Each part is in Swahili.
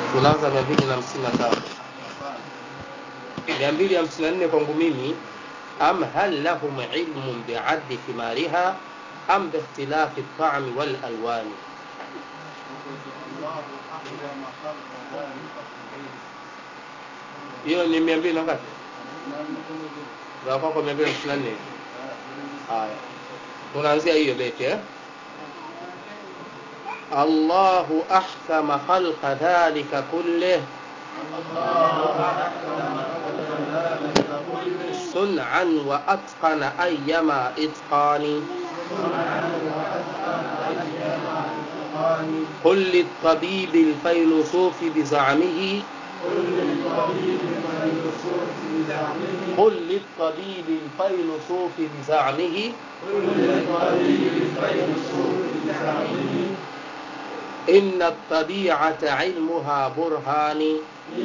tunaanza mia mbili na hamsini na tano mia mbili hamsini na nne kwangu mimi am hal lahum ilmun biaddi thimariha am biikhtilafi ltami walalwani hiyo ni mia mbili na ngapi za kwako mia mbili hamsini na nne haya tunaanzia hiyo beti eh? الله أحكم خلق ذلك كله صنعا وأتقن أيما إتقان قل للطبيب الفيلسوف بزعمه قل للطبيب الفيلسوف بزعمه إن الطبيعة علمها برهان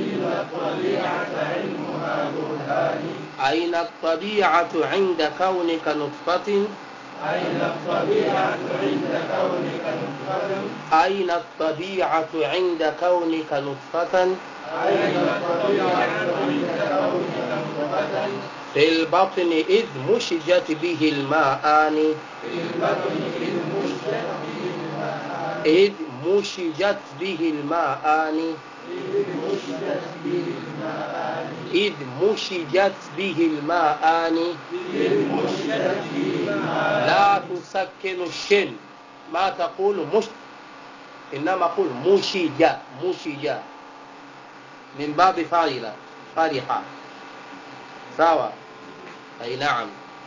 أين الطبيعة عند كونك نطفة أين الطبيعة عند كونك نطفة أين الطبيعة عند كونك نطفة أين الطبيعة عند كونك نطفة في البطن إذ مشجت به الماءان في البطن إذ مشجت به الماء إذ مشجت به الماءان إذ مشجت به الماء إذ مشجت به الماءان إذ مشجت به الماء لا تسكن الشن ما تقول مش إنما قل مشجة مشجة من باب فاعلة فرحة سوا أي نعم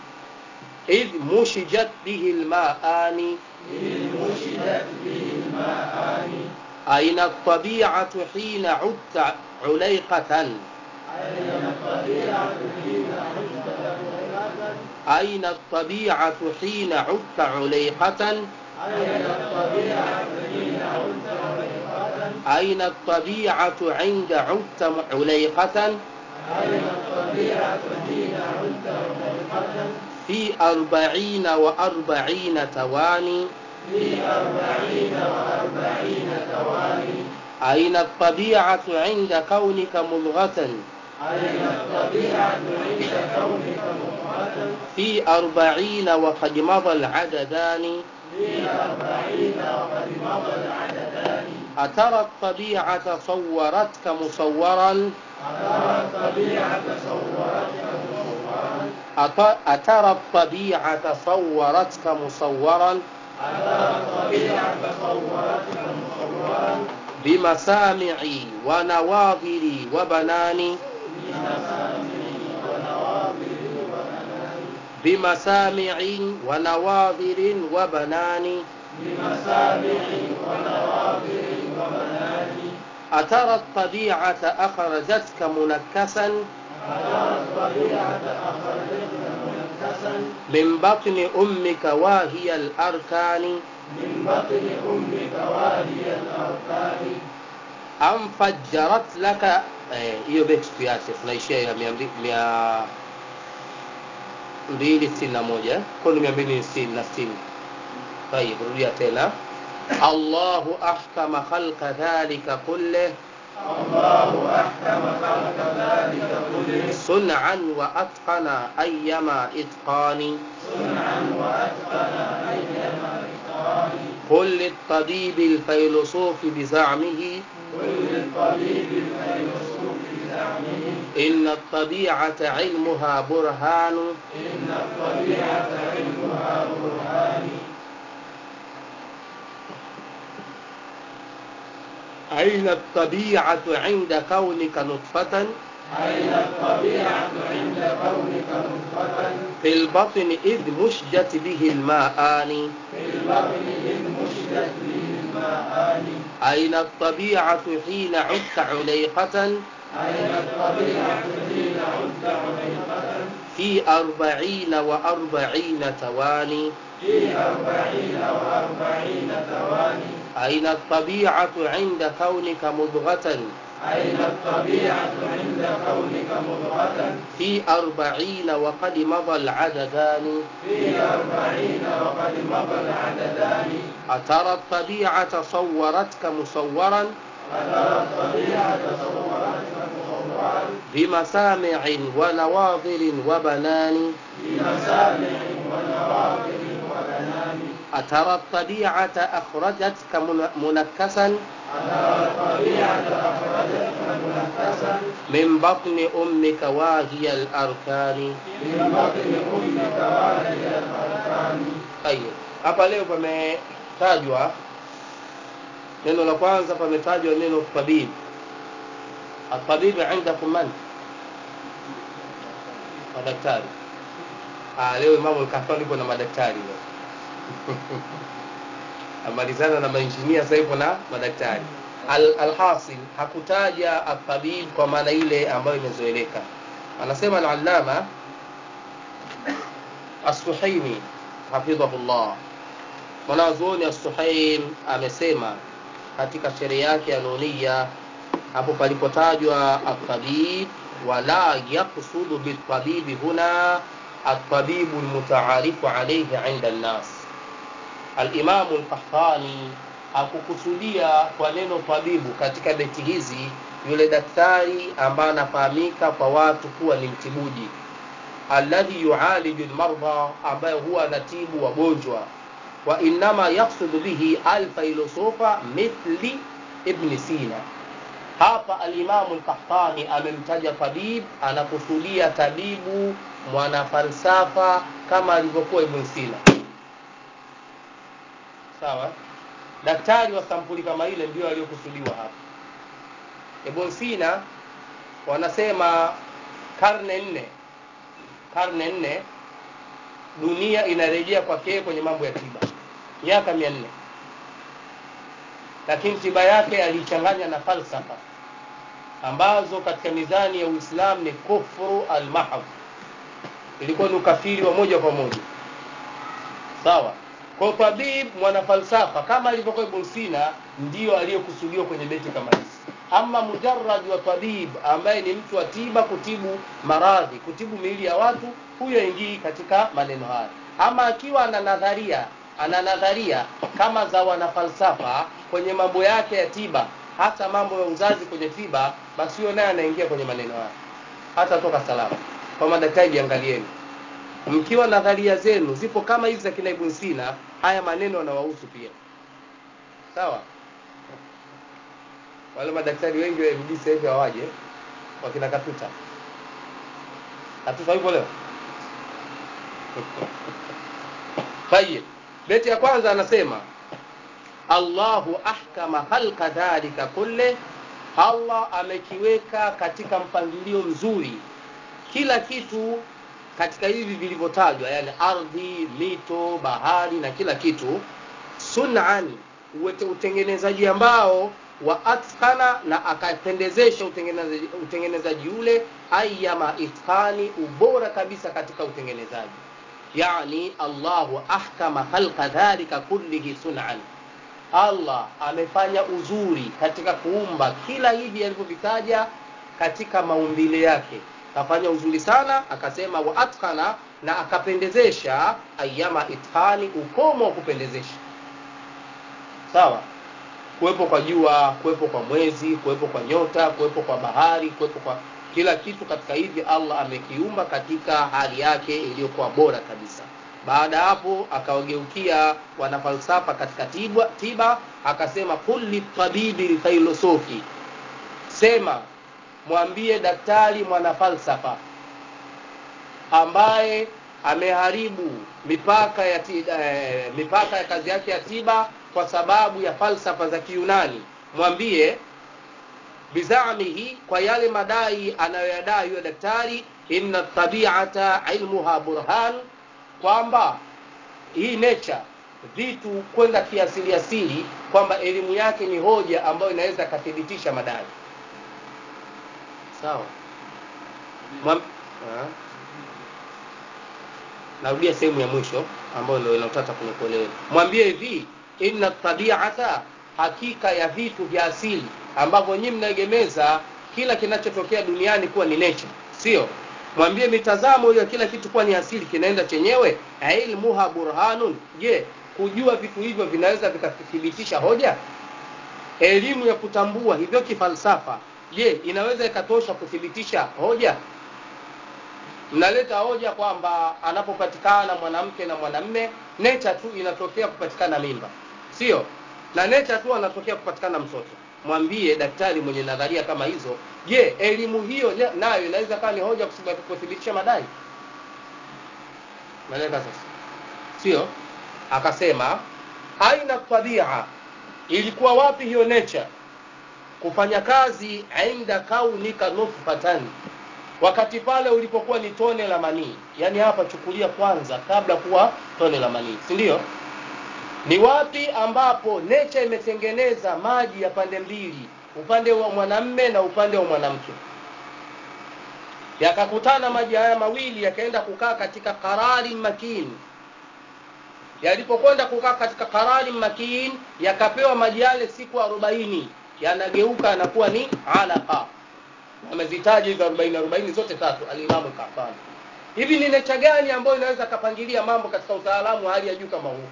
إذ مشجت به الماءان إذ مشجت به الماء أين الطبيعة حين عدت عليقة أين الطبيعة حين عدت عليقة أين الطبيعة حين عدت عليقة أين الطبيعة حين عدت عليقة أين الطبيعة عند عدت عليقة أين الطبيعة حين عدت عليقة في أربعين وأربعين تواني في أربعين وأربعين ثواني أين الطبيعة عند كونك مضغة أين الطبيعة عند كونك مضغة في أربعين وقد مضى العددان في أربعين وقد مضى العددان أترى الطبيعة صورتك مصورا أترى الطبيعة صورتك مصورا أت- أترى الطبيعة صورتك مصورا أترى الطبيعة صورتك مصورا بمسامعي ونواظري وبناني بمسامع ونواظر وبنان بمسامع ونواظر وبنان أترى الطبيعة أخرجتك منكسا أترى الطبيعة أخرجتك منكسا من بطن أمك واهي الأركان من بطن أمك واهي الأركان أم فجرت لك eh, hiyo beti tuache tunaishia ya mia mbi- mia mbili sitini na moja kwani mia mbili sitini na sitini طيب rudia tena الله أحكم خلق ذلك كله الله أحكم خلق ذلك كله صنعا وأتقن أيما إتقان صنعا وأتقن أيما إتقان قل للطبيب الفيلسوف بزعمه كل الطبيب الفيلسوف بزعمه إن الطبيعة علمها برهان إن الطبيعة علمها برهان أين الطبيعة عند كونك نطفة أين الطبيعة عند كونك نطفة في البطن إذ مشجت به الماءان في البطن إذ مشجت به الماءان أين الطبيعة حين عدت عليقة أين الطبيعة حين عدت عليقة في أربعين وأربعين تواني في أربعين وأربعين ثواني أين الطبيعة عند كونك مضغة أين الطبيعة عند كونك مضغة في أربعين وقد مضى العددان في أربعين وقد مضى العددان أترى الطبيعة صورتك مصورا فترى الطبيعة تصورات وتصورات بمسامع ونواظر وبنان بمسامع ونواظر وبنان أترى الطبيعة أخرجتك من- منكسا فترى الطبيعة أخرجتك منفسا من بطن أمك واهي الأركان من بطن أمك واهي الأركان Tayeb. Hapa leo pametajwa neno la kwanza, pametajwa neno tabib. Atabibu indakum man? Madaktari. Ah, leo Imamu Al-Kahfani yupo na madaktari leo. Amalizana na mainjinia sasa yupo na madaktari. Al- Alhasil hakutaja atabib kwa maana ile ambayo imezoeleka. Anasema al-Allama As-Suhaimi hafidhahullah, mwanazuoni As-Suhaim amesema katika sheria yake ya Nunia, hapo palipotajwa atabib, wala yaksudu bitabibi huna atabibu almutaarifu alayhi inda nnas. Alimamu Al-Qahtani hakukusudia kwa neno tabibu katika beti hizi yule daktari ambaye anafahamika kwa watu kuwa ni mtibuji alladhi yualiju lmardha, ambaye huwa anatibu wagonjwa. Wa innama yaksudu bihi alfailosofa mithli Ibni Sina. Hapa Alimamu Lkahtani amemtaja tabib, anakusudia tabibu mwanafalsafa kama alivyokuwa Ibn Sina. Sawa, daktari wa sampuli kama ile ndio aliyokusudiwa hapa. Ibn Sina wanasema karne nne karne nne dunia inarejea kwake kwenye mambo ya tiba miaka mia nne lakini tiba yake aliichanganya na falsafa ambazo katika mizani ya uislamu ni kufru almahab ilikuwa ni ukafiri wa moja kwa moja sawa kwa tabib mwanafalsafa kama alivyokuwa ibn sina ndiyo aliyokusudiwa kwenye beti kama hizi ama mujarrad wa tabib ambaye ni mtu wa tiba kutibu maradhi kutibu miili ya watu huyo ingii katika maneno haya ama akiwa ana nadharia ana nadharia kama za wanafalsafa kwenye mambo yake ya tiba hata mambo ya uzazi kwenye tiba basi huyo naye anaingia kwenye maneno haya hata toka salama kwa madaktari jiangalieni mkiwa nadharia zenu zipo kama hizi za kina Ibn Sina haya maneno yanawahusu pia sawa wale madaktari wengi wa MD sasa hivi hawaje wakina Katuta Katuta yupo leo Tayeb beti ya kwanza anasema Allahu ahkama khalqa dhalika kulle Allah amekiweka katika mpangilio mzuri kila kitu katika hivi vilivyotajwa yani ardhi mito bahari na kila kitu sun'an uwete utengenezaji ambao wa atqana na akapendezesha utengenezaji, utengenezaji ule ayyama itqani ubora kabisa katika utengenezaji yani Allahu ahkama khalqa dhalika kullihi sun'an Allah amefanya uzuri katika kuumba kila hivi alivyovitaja katika maumbile yake kafanya uzuri sana akasema wa atqana na akapendezesha ayyama itqani ukomo wa kupendezesha sawa kuwepo kwa jua kuwepo kwa mwezi kuwepo kwa nyota kuwepo kwa bahari kuwepo kwa kila kitu katika hivi Allah amekiumba katika hali yake iliyokuwa bora kabisa baada hapo akawageukia wanafalsafa katika tiba, tiba akasema kulli tabibi filosofi sema mwambie daktari mwanafalsafa ambaye ameharibu mipaka ya ti, eh, mipaka ya kazi yake ya tiba kwa sababu ya falsafa za Kiyunani mwambie bizamihi kwa yale madai anayoyadai huyo daktari inna tabiata ilmuha burhan kwamba hii nature vitu kwenda kiasili asili kwamba elimu yake ni hoja ambayo inaweza kathibitisha madai sawa Mwam... ha? narudia sehemu ya mwisho ambayo ndio inaotaka kunikuelewa mwambie hivi inna tabiata hakika ya vitu vya asili ambavyo nyinyi mnaegemeza kila kinachotokea duniani kuwa ni nature sio mwambie mitazamo hiyo kila kitu kuwa ni asili kinaenda chenyewe ilmuha burhanun je kujua vitu hivyo vinaweza vikathibitisha hoja elimu ya kutambua hivyo kifalsafa je inaweza ikatosha kuthibitisha hoja mnaleta hoja kwamba anapopatikana mwanamke na mwanamme nature tu inatokea kupatikana mimba sio na nature tu anatokea kupatikana mtoto mwambie daktari mwenye nadharia kama hizo je elimu hiyo nayo inaweza kawa ni hoja kuthibitisha madai naeleka sasa sio akasema aina tabia ilikuwa wapi hiyo nature kufanya kazi inda kaunika nutfatan wakati pale ulipokuwa ni tone la manii yaani hapa chukulia kwanza kabla kuwa tone la manii si ndio ni wapi ambapo nature imetengeneza maji ya pande mbili upande wa mwanamme na upande wa mwanamke yakakutana maji haya mawili yakaenda kukaa katika karari makin yalipokwenda kukaa katika karari makin yakapewa maji yale siku arobaini yanageuka yanakuwa ni alaqa amezitaja hizo arobaini arobaini zote tatu alimamu kafani hivi ni necha gani ambayo inaweza kapangilia mambo katika utaalamu wa hali ya juu kama huu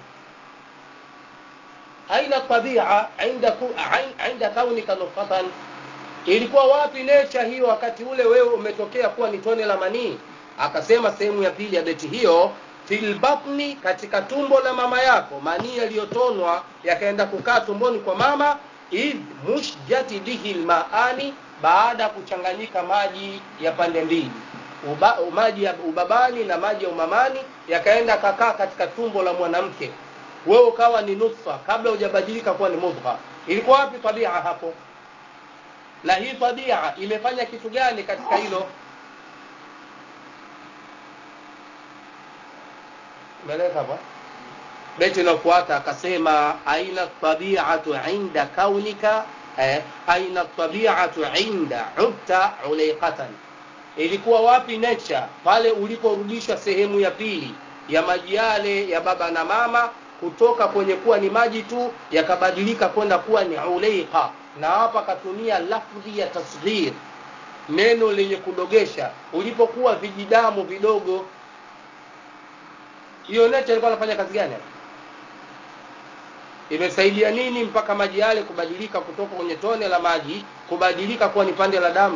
aina tabia inda, ku, inda kaunika nufatan ilikuwa wapi necha hiyo wakati ule wewe umetokea kuwa ni tone la manii akasema sehemu ya pili ya beti hiyo filbatni katika tumbo la mama yako manii yaliyotonwa yakaenda kukaa tumboni kwa mama idh mushjati bihi lmaani baada ya kuchanganyika maji ya pande mbili Uba, maji ya ubabani na maji ya umamani yakaenda kakaa katika tumbo la mwanamke wewe ukawa ni nutfa kabla hujabadilika kuwa ni mudgha ilikuwa wapi tabia hapo na hii tabia imefanya kitu gani katika hilo umeeleka hapa beti inayofuata akasema aina tabiatu inda kaunika eh, aina tabiatu inda ubta uleiqatan ilikuwa wapi nature pale uliporudishwa sehemu ya pili ya maji yale ya baba na mama kutoka kwenye kuwa ni maji tu yakabadilika kwenda kuwa ni uleiqa na hapa akatumia lafdhi ya tasghir neno lenye kudogesha ulipokuwa vijidamu vidogo hiyo nature ilikuwa anafanya kazi gani imesaidia nini mpaka maji yale kubadilika kutoka kwenye tone la maji kubadilika kuwa ni pande la damu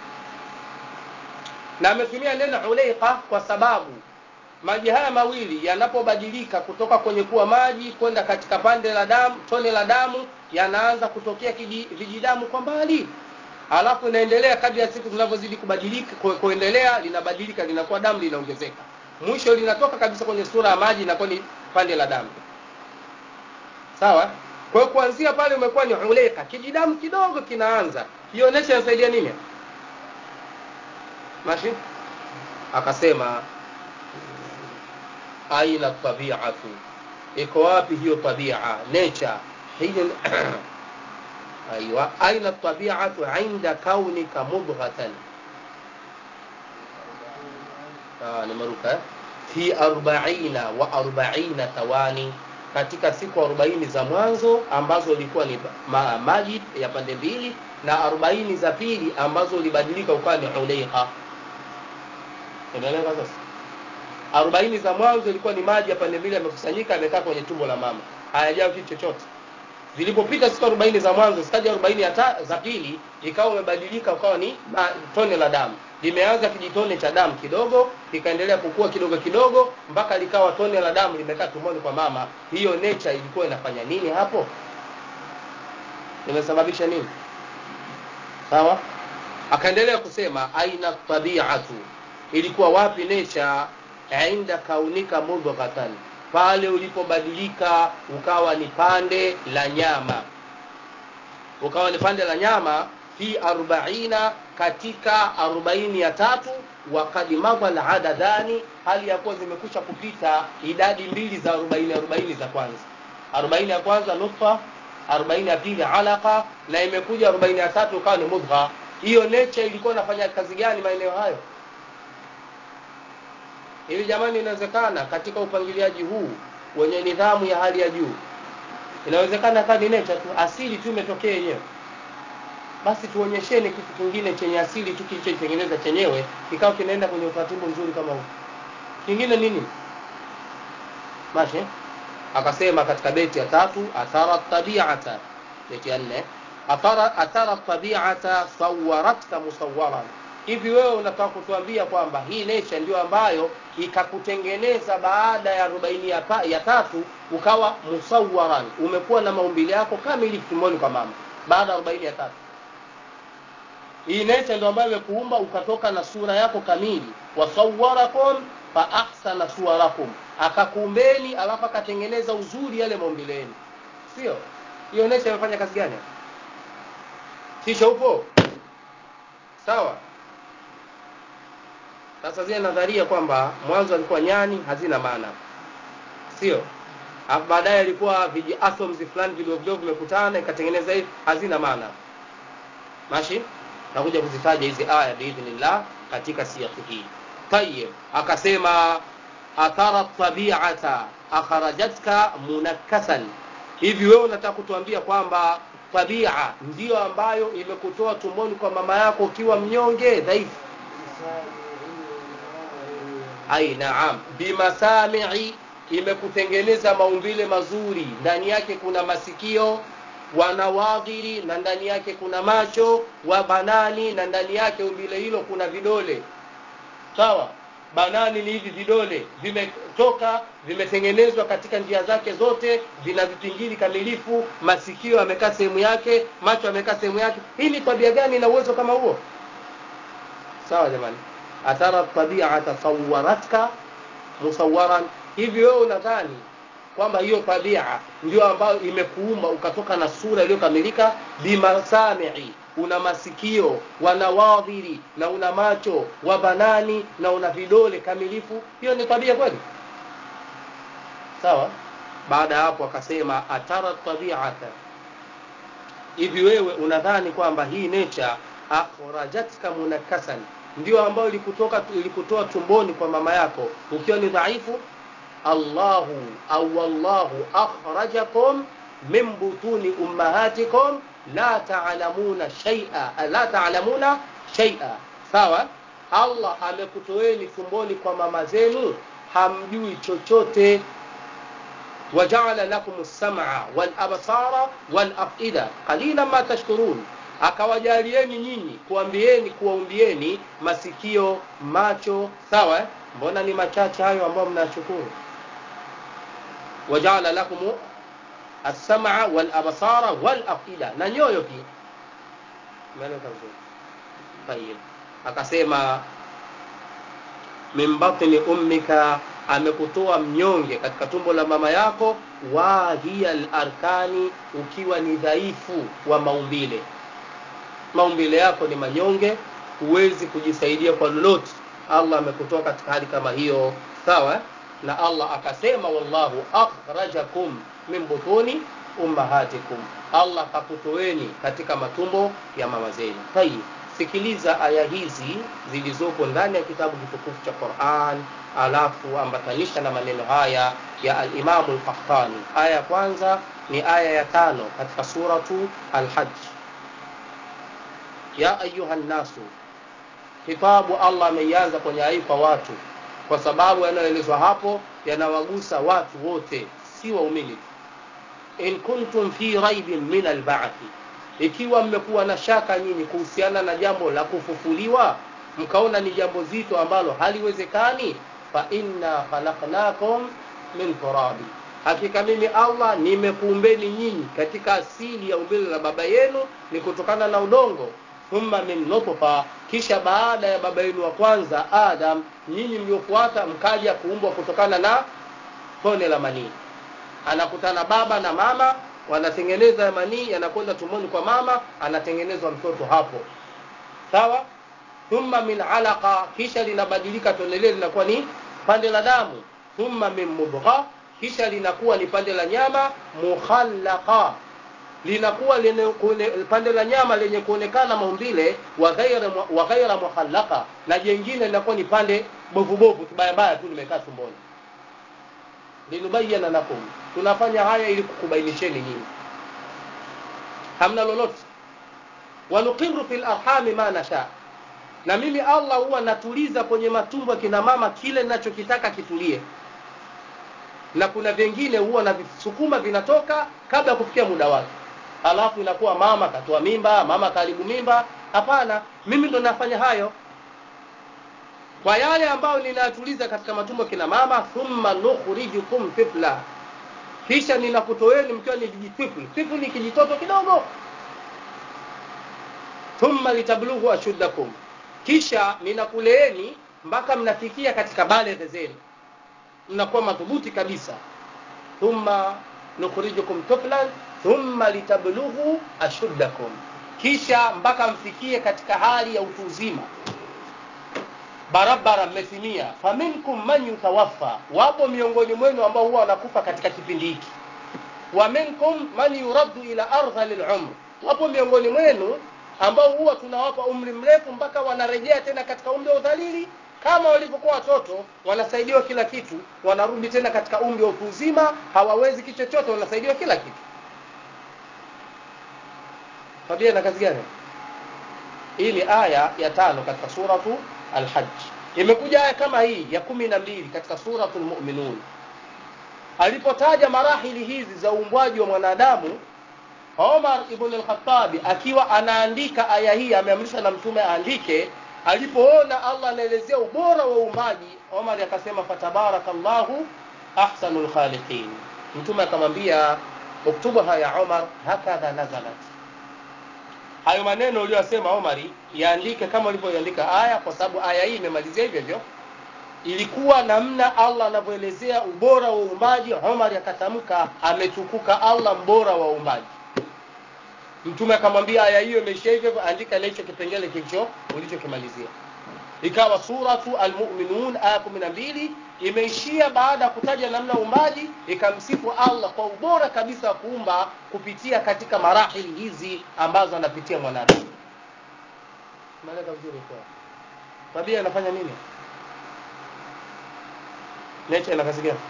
na ametumia neno uleiqa kwa sababu maji haya mawili yanapobadilika kutoka kwenye kuwa maji kwenda katika pande la damu tone la damu yanaanza kutokea vijidamu kwa mbali alafu inaendelea kadri ya siku zinavyozidi kubadilika kuendelea linabadilika linakuwa damu linaongezeka mwisho linatoka kabisa kwenye sura ya maji inakuwa ni pande la damu sawa kwa hiyo kuanzia pale umekuwa ni uleka kijidamu kidogo kinaanza hiyo nesha inasaidia nini mashi akasema aina tabiatu iko wapi hiyo tabia nature hiyo aiwa aina tabiatu inda kaunika mudghatan ah nimeruka eh? fi arbaina wa arbaina thawani katika siku arobaini za mwanzo ambazo ilikuwa ni ma, maji ya pande mbili na arobaini za pili ambazo ulibadilika ukawa ni uleiqa unaelewa sasa arobaini za mwanzo ilikuwa ni maji ya pande mbili yamekusanyika yamekaa kwenye tumbo la mama hayajao kitu chochote zilipopita siku arobaini za mwanzo zikaja arobaini za pili ikawa umebadilika ukawa ni ma, tone la damu limeanza kijitone cha damu kidogo kikaendelea kukua kidogo kidogo mpaka likawa tone la damu limekaa tumboni kwa mama hiyo nature ilikuwa inafanya nini hapo imesababisha nini sawa akaendelea kusema aina tabiatu ilikuwa wapi nature inda kaunika mudghatan pale ulipobadilika ukawa ni pande la nyama ukawa ni pande la nyama fi arbaina katika arobaini ya tatu wakad madha ladadani hali ya kuwa zimekusha kupita idadi mbili za arobaini arobaini za kwanza arobaini ya kwanza nutfa arobaini ya pili alaqa na imekuja arobaini ya tatu ukawa ni mudgha hiyo nature ilikuwa inafanya kazi gani maeneo hayo ili jamani inawezekana katika upangiliaji huu wenye nidhamu ya hali ya juu inawezekana kadi nature tu asili tu imetokea yenyewe basi tuonyesheni kitu kingine chenye asili tu kilichotengeneza chenyewe kikawa kinaenda kwenye utaratibu mzuri kama huu kingine nini mashi akasema katika beti ya tatu athara tabiata beti ya nne atara, atara tabiata sawaratka musawaran hivi wewe unataka kutuambia kwamba hii nature ndio ambayo ikakutengeneza baada ya arobaini ya, ta, ya tatu ukawa musawaran umekuwa na maumbile yako kamili tumboni kwa mama baada ya arobaini ya tatu hii nature ndio ambayo imekuumba ukatoka na sura yako kamili wasawarakum fa ahsana suwarakum akakuumbeni alafu akatengeneza uzuri yale maumbile yenu sio hiyo nature imefanya kazi gani kisha upo sawa sasa zile nadharia kwamba mwanzo alikuwa nyani hazina maana sio alafu baadaye alikuwa viji atoms fulani vidogo vidogo vimekutana ikatengeneza hivi hazina maana mashi nakuja kuzitaja hizi aya biidhnillah katika siyaki hii tayib akasema athara tabiata akharajatka munakkasan hivi wewe unataka kutuambia kwamba tabia ndiyo ambayo imekutoa tumboni kwa mama yako ukiwa mnyonge dhaifu ai naam bimasamii imekutengeneza maumbile mazuri ndani yake kuna masikio wanawadhiri na ndani yake kuna macho wa banani na ndani yake umbile hilo kuna vidole sawa banani ni hivi vidole vimetoka vimetengenezwa katika njia zake zote vina vipingili kamilifu masikio yamekaa sehemu yake macho yamekaa sehemu yake hii ni tabia gani na uwezo kama huo sawa jamani atara tabiata sawaratka musawaran hivi wewe unadhani kwamba hiyo tabia ndio ambayo imekuumba ukatoka na sura iliyokamilika bimasamii una masikio wanawadhiri na una macho wa banani na una vidole kamilifu hiyo ni tabia kweli sawa baada ya hapo akasema atara tabiata hivi wewe unadhani kwamba hii nature akhrajatka munakasan ndio ambayo ilikutoka ilikutoa tumboni kwa mama yako ukiwa ni dhaifu allahu au wallahu akhrajakum min butuni ummahatikum la ta'lamuna shay'a la ta'lamuna shay'a sawa Allah amekutoeni tumboni kwa mama zenu hamjui chochote waja'ala lakum as-sam'a wal absara wal af'ida qalilan ma tashkurun akawajalieni nyinyi kuambieni kuwaumbieni masikio macho sawa eh? mbona ni machache hayo ambayo mnashukuru waja'ala lakum as-sam'a wal absara wal afida na nyoyo pia umeeleka vizuri tayib akasema min batni ummika amekutoa mnyonge katika tumbo la mama yako wa hiya al-arkani ukiwa ni dhaifu wa maumbile maumbile yako ni manyonge huwezi kujisaidia kwa lolote Allah amekutoa katika hali kama hiyo sawa na Allah akasema wallahu akhrajakum min butuni ummahatikum Allah kakutoeni katika matumbo ya mama zenu tayib sikiliza aya hizi zilizopo ndani ya kitabu kitukufu cha Qur'an alafu ambatanisha na maneno haya ya al-Imam al-Qahtani aya ya kwanza ni aya ya tano katika suratu al-Hajj ya ayuha nasu kitabu Allah ameianza kwenye aifa watu kwa sababu yanayoelezwa hapo yanawagusa watu wote si waumini in kuntum fi raibin min alba'thi ikiwa mmekuwa na shaka nyinyi kuhusiana na jambo la kufufuliwa mkaona ni jambo zito ambalo haliwezekani fa inna khalaqnakum min turabi hakika mimi Allah nimekuumbeni nyinyi katika asili ya umbile la baba yenu ni kutokana na udongo thumma min nutfa kisha baada ya baba yenu wa kwanza Adam nyinyi mliofuata mkaja kuumbwa kutokana na tone la manii anakutana baba na mama wanatengeneza manii yanakwenda tumboni kwa mama anatengenezwa mtoto hapo sawa thumma min alaqa kisha linabadilika tone lile linakuwa ni pande la damu thumma min mudgha kisha linakuwa ni pande la nyama mukhallaqa linakuwa pande la nyama lenye kuonekana maumbile wa ghaira wa ghaira mukhallaqa na jengine linakuwa ni pande bovu bovu kibaya baya tu limekaa tumboni linubayana lakum tunafanya haya ili kukubainisheni nyinyi hamna lolote wanuqiru fil arhami ma nasha na mimi Allah huwa natuliza kwenye matumbo ya kina mama kile ninachokitaka kitulie na kuna vingine huwa na visukuma vinatoka kabla ya kufikia muda wake halafu inakuwa mama katoa mimba mama karibu mimba hapana mimi ndo nafanya hayo kwa yale ambayo ninatuliza katika matumbo kina mama thumma nukhrijukum tifla kisha ninakutoeni mkiwa ni vijitifli tifli ni kijitoto kidogo thumma litablughu ashuddakum kisha ninakuleeni mpaka mnafikia katika baleghe zenu mnakuwa madhubuti kabisa thumma nukhrijukum tiflan thumma litablughu ashuddakum kisha mpaka mfikie katika hali ya utu uzima barabara mmetimia faminkum man yutawaffa wapo miongoni mwenu ambao huwa wanakufa katika kipindi hiki wa minkum man yuraddu ila ardhali lumr wapo miongoni mwenu ambao huwa tunawapa umri mrefu mpaka wanarejea tena katika umri wa udhalili kama walivyokuwa watoto wanasaidiwa kila kitu wanarudi tena katika umri wa utu uzima hawawezi kitu chochote wanasaidiwa kila kitu tabia na kazi gani hii ni aya ya tano katika suratu alhaj imekuja aya kama hii ya kumi na mbili katika suratu lmuminun alipotaja marahili hizi za uumbwaji wa mwanadamu omar ibn lkhatabi akiwa anaandika aya hii ameamrishwa na mtume aandike alipoona allah anaelezea ubora wa uumbaji omar akasema fatabaraka llahu ahsanu lkhaliqin mtume akamwambia uktubuha ya omar hakadha nazalat hayo maneno uliyosema omari yaandike kama ulivyoiandika aya kwa sababu aya hii imemalizia hivyo hivyo ilikuwa namna allah anavyoelezea ubora wa uumbaji omar akatamka ametukuka allah mbora wa uumbaji mtume akamwambia aya hiyo imeishia hivyo hivyo andika na hicho kipengele kilicho ulichokimalizia ikawa suratu almuminun aya kumi na mbili imeishia baada ya kutaja namna uumbaji ikamsifu allah kwa ubora kabisa wa kuumba kupitia katika marahili hizi ambazo anapitia mwanadamu maleka vizuri kwa tabia inafanya nini nature ina kazi gani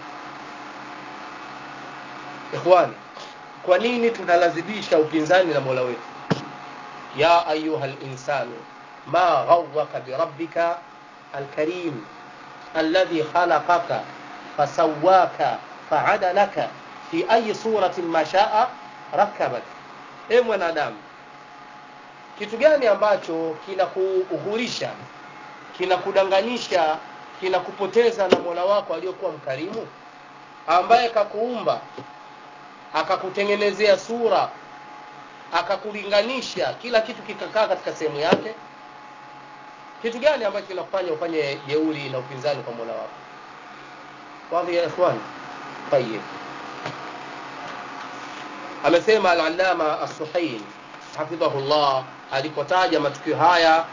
ikhwani kwa nini tunalazibisha upinzani na mola wetu ya ayuha linsanu ma ghawaka birabbika alkarim alladhi khalaqaka fasawaka faadalaka fi ayi suratin ma shaa rakabak e mwanadamu kitu gani ambacho kinakuuhurisha kinakudanganyisha kinakupoteza na mola wako aliyokuwa mkarimu ambaye kakuumba akakutengenezea sura akakulinganisha kila kitu kikakaa katika sehemu yake kitu gani ambacho kinakufanya ufanye jeuri na upinzani kwa mola wako wadhi ya ikhwan tayib amesema al-allama as-suhail hafidhahullah alipotaja matukio haya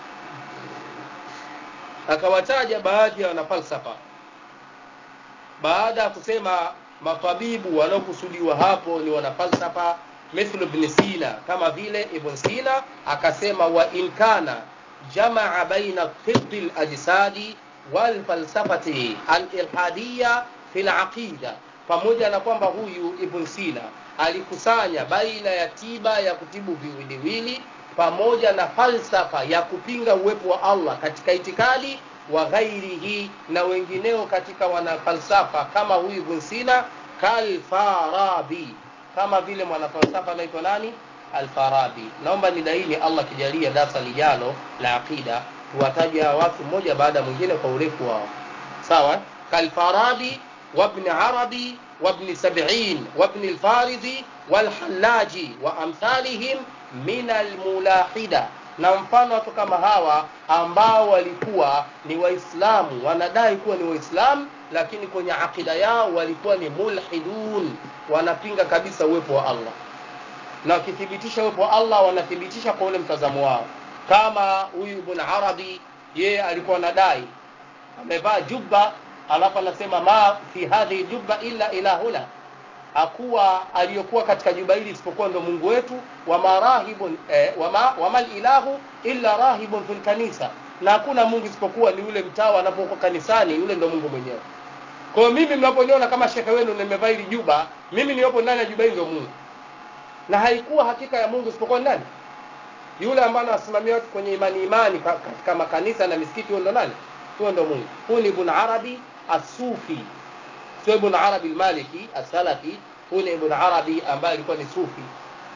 akawataja baadhi ya wanafalsafa baada ya kusema matabibu wanaokusudiwa hapo ni wanafalsafa mithlu ibn sina kama vile ibn sina akasema wa in kana jamaa baina tibbi lajsadi walfalsafati alilhadiya fi laqida pamoja na kwamba huyu ibn sina alikusanya baina ya tiba ya kutibu viwiliwili pamoja na falsafa ya kupinga uwepo wa allah katika itikadi wa ghairihi na wengineo katika wanafalsafa kama huyu ibn sina kalfarabi kama vile mwanafalsafa anaitwa nani alfarabi naomba nidaini allah kijalia darsa lijalo la aqida tuwataja watu mmoja baada ya mwingine kwa urefu wao sawa kalfarabi wabni arabi wabni sabin wabni lfaridhi walhallaji wa amthalihim min almulahida na mfano watu kama hawa ambao walikuwa ni waislamu wanadai kuwa ni waislamu lakini kwenye aqida yao walikuwa ni mulhidun wanapinga kabisa uwepo wa allah na wakithibitisha uwepo wa allah wanathibitisha kwa ule mtazamo wao kama huyu ibn arabi yeye alikuwa anadai amevaa jubba alafu anasema ma fi hadhihi jubba illa ilahuna hakuwa aliyokuwa katika juba hili isipokuwa ndo mungu wetu wama rahibun eh, wama, wama ilahu illa rahibun fil kanisa na hakuna mungu isipokuwa ni yule mtawa anapokuwa kanisani yule ndo mungu mwenyewe kwa hiyo mimi mnaponiona kama shekhe wenu nimevaa hili juba mimi niliyopo ndani ya juba hili ndio mungu na haikuwa hakika ya mungu isipokuwa nani yule ambaye anawasimamia watu kwenye imani imani katika makanisa na misikiti huyo ndo nani huyo ndo mungu huyu ni ibn arabi asufi sio ibn arabi almaliki asalafi huyu ni ibn arabi ambaye alikuwa ni sufi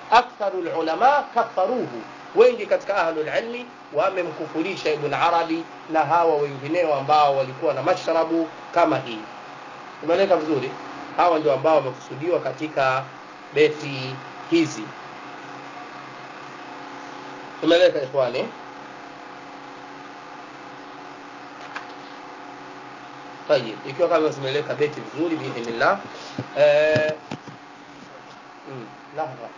aktharu lulama kafaruhu wengi katika ahlulilmi wamemkufurisha ibn arabi na hawa wengineo ambao walikuwa na mashrabu kama hii umeeleka vizuri hawa ndio ambao wamekusudiwa katika beti hizi umeeleka ikhwani طيب ikiwa kama zimeeleka beti vizuri biidhnillah eh, mm, lahza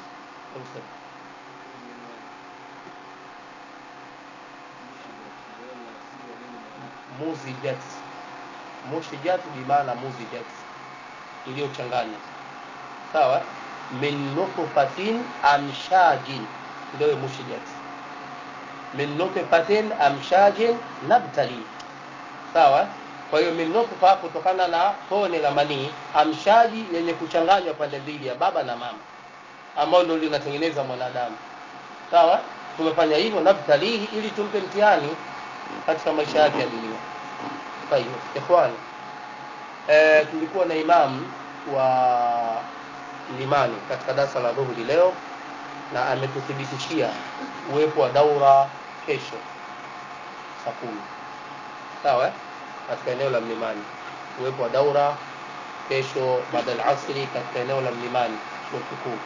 muzijat mushijat bimaana muzijat iliyochanganywa sawa min nutfatin amshajin ndio mushijat min nutfatin amshajin nabtali sawa kwa hiyo min nutfa kutokana na tone la manii amshaji yenye kuchanganywa pande mbili ya baba na mama ambao ndio linatengeneza mwanadamu sawa tumefanya hivyo nabtalihi ili tumpe mtihani katika maisha yake ya dunia kwa hiyo ikhwani e, tulikuwa na imam wa limani katika darasa la dhuhuri leo na ametuthibitishia uwepo wa daura kesho saa kumi sawa katika eneo la mlimani uwepo wa daura kesho baada ya asri katika eneo la mlimani chuo kikuu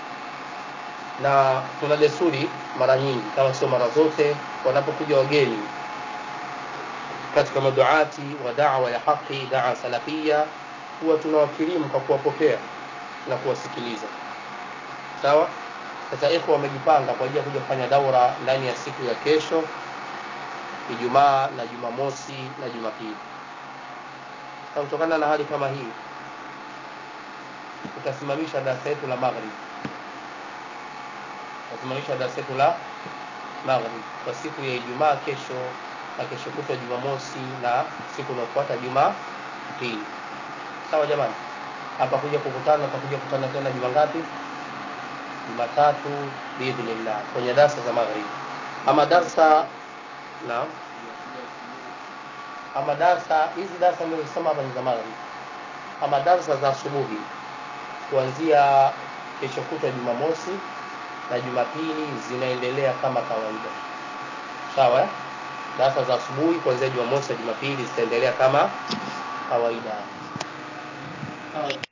na tuna desturi mara nyingi kama sio mara zote wanapokuja wageni katika maduati wa dawa ya haki daa salafia huwa tunawakirimu kwa kuwapokea na kuwasikiliza sawa sasa ikhwa wamejipanga kwa ajili ya kuja kufanya daura ndani ya siku ya kesho ijumaa na jumamosi na jumapili sasa kutokana na hali kama hii tutasimamisha darasa yetu la maghrib tutasimamisha darasa yetu la maghrib kwa siku ya ijumaa kesho na kesho kutwa jumamosi na siku inayofuata jumapili sawa jamani hapa kuja kukutana tutakuja kukutana tena juma ngapi jumatatu biidhnillah kwenye darsa za maghrib ama darsa naam ama darsa hizi darsa nilizosema hapa ni za maghrib ama darsa za asubuhi kuanzia kesho kutwa jumamosi na jumapili zinaendelea kama kawaida sawa eh? darasa za asubuhi kuanzia jumamosi na jumapili zitaendelea kama kawaida